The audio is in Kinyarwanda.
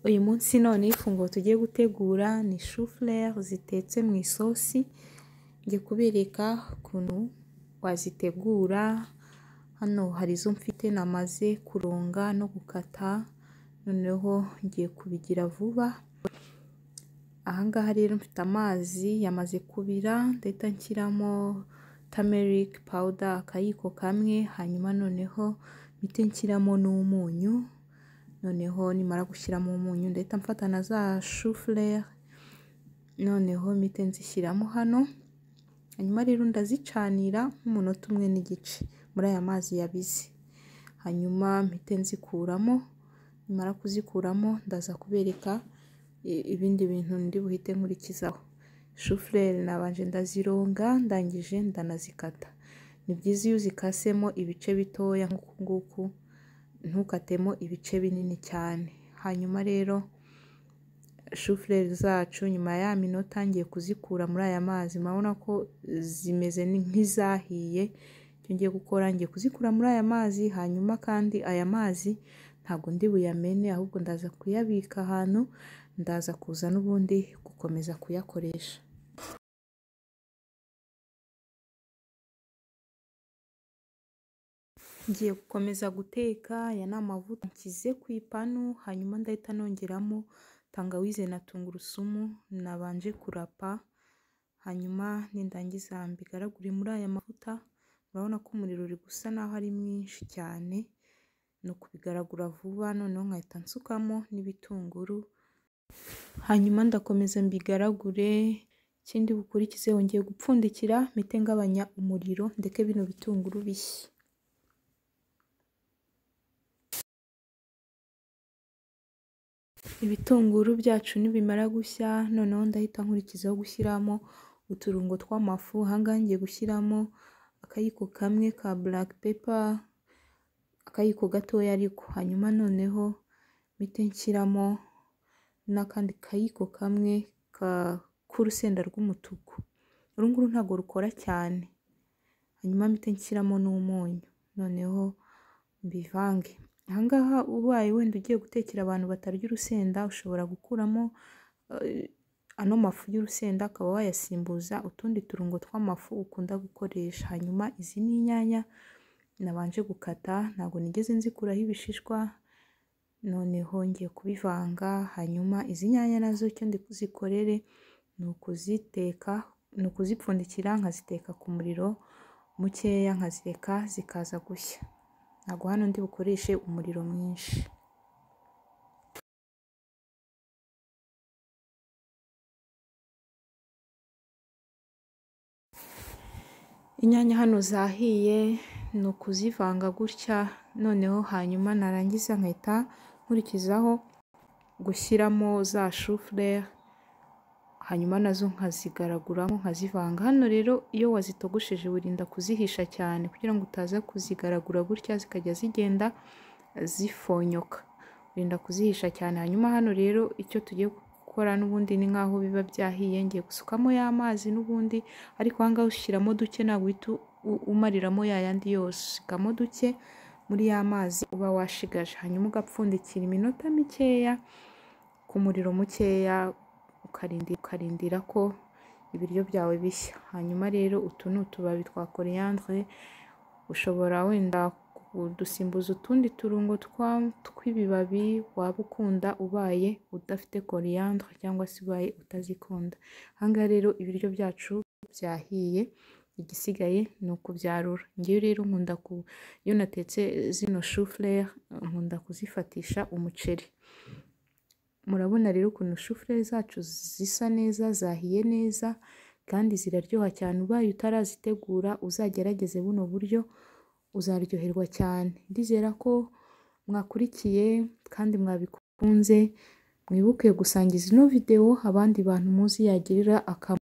Uyu munsi noneho ifunguro tugiye gutegura ni shufurere zitetse mu isosi, ngiye kubereka ukuntu wazitegura, hano hari izo mfite namaze kurunga no gukata, noneho ngiye kubigira vuba, aha ngaha rero mfite amazi yamaze kubira, ndahita nshyiramo tamerike pawuda akayiko kamwe, hanyuma noneho mpite nshyiramo n'umunyu, noneho nimara gushyiramo umunyu ndahita mfata na za shufurere, noneho mpite nzishyiramo hano, hanyuma rero ndazicanira nk'umunota umwe n'igice muri aya mazi yabize, hanyuma mpite nzikuramo, nimara kuzikuramo ndaza kubereka ibindi bintu ndi buhite nkurikizaho, shufurere nabanje ndazironga ndangije ndanazikata, ni byiza iyo uzikasemo ibice bitoya nk'uku nguku, ntukatemo ibice binini cyane, hanyuma rero shufurere zacu nyuma ya minota ngiye kuzikura muri aya mazi murabona ko zimeze nk'izahiye, icyo ngiye gukora ngiye kuzikura muri aya mazi, hanyuma kandi aya mazi ntabwo ndi buyamene ahubwo ndaza kuyabika ahantu, ndaza kuza n'ubundi gukomeza kuyakoresha. Ngiye gukomeza guteka aya ni amavuta nshyize ku ipanu, hanyuma ndahita nongeramo tangawize na tungurusumu nabanje kurapa, hanyuma nindangiza mbigaragure muri aya mavuta, murabona ko umuriro uri gusa naho ari mwinshi cyane, ni ukubigaragura vuba noneho nkahita nsukamo n'ibitunguru, hanyuma ndakomeza mbigaragure, ikindi bukurikizeho ngiye gupfundikira mpite ngabanya umuriro ndeke bino bitunguru bishye. Ibitunguru byacu nibimara gushya noneho ndahita nkurikizaho gushyiramo uturungo tw'amafu, aha ngaha ngiye gushyiramo akayiko kamwe ka buraka pepa, akayiko gatoya ariko, hanyuma noneho mpite nshyiramo n'akandi kayiko kamwe k'urusenda rw'umutuku, uru nguru ntabwo rukora cyane, hanyuma mpite nshyiramo n'umunyu, noneho mbivange, aha ngaha ubaye wenda ugiye gutekera abantu batarya urusenda, ushobora gukuramo ano mafu y'urusenda ukaba wayasimbuza utundi turungo tw'amafu ukunda gukoresha, hanyuma izi ni inyanya nabanje gukata, ntabwo nigeze nzikuraho ibishishwa, noneho ngiye kubivanga, hanyuma izi nyanya nazo icyo ndi buzikorere ni ukuziteka, ni ukuzipfundikira nkaziteka ku muriro mukeya, nkazireka zikaza gushya, ntabwo hano ndi bukoreshe umuriro mwinshi. Inyanya hano zahiye ni ukuzivanga gutya, noneho hanyuma narangiza nkahita nkurikizaho gushyiramo za shufurere, hanyuma nazo nkazigaraguramo nkazivanga, hano rero iyo wazitogosheje wirinda kuzihisha cyane kugira ngo utaza kuzigaragura gutya zikajya zigenda zifonyoka, wirinda kuzihisha cyane, hanyuma hano rero icyo tugiye gukora n'ubundi ni nk'aho biba byahiye, ngiye gusukamo ya mazi n'ubundi, ariko aha ngaha ushyiramo duke ntabwo uhita umariramo ya yandi yose, usikamo duke muri ya mazi uba washigaje, hanyuma ugapfundikira iminota mikeya ku muriro mukeya, ukarindira ko ibiryo byawe bishya, hanyuma rero utu ni utubabi twa koriyandere, ushobora wenda kudusimbuza utundi turungo tw'ibibabi waba ukunda ubaye udafite koriyandere cyangwa se ubaye utazikunda, aha ngaha rero ibiryo byacu byahiye, igisigaye ni ukubyarura, ngewe rero nkunda iyo natetse zino shufurere nkunda kuzifatisha umuceri, murabona rero ukuntu shufurere zacu zisa neza, zahiye neza kandi ziraryoha cyane, ubaye utarazitegura uzagerageze buno buryo uzaryoherwa cyane, ndizera ko mwakurikiye kandi mwabikunze, mwibuke gusangiza ino videwo abandi bantu muzi yagirira akamaro.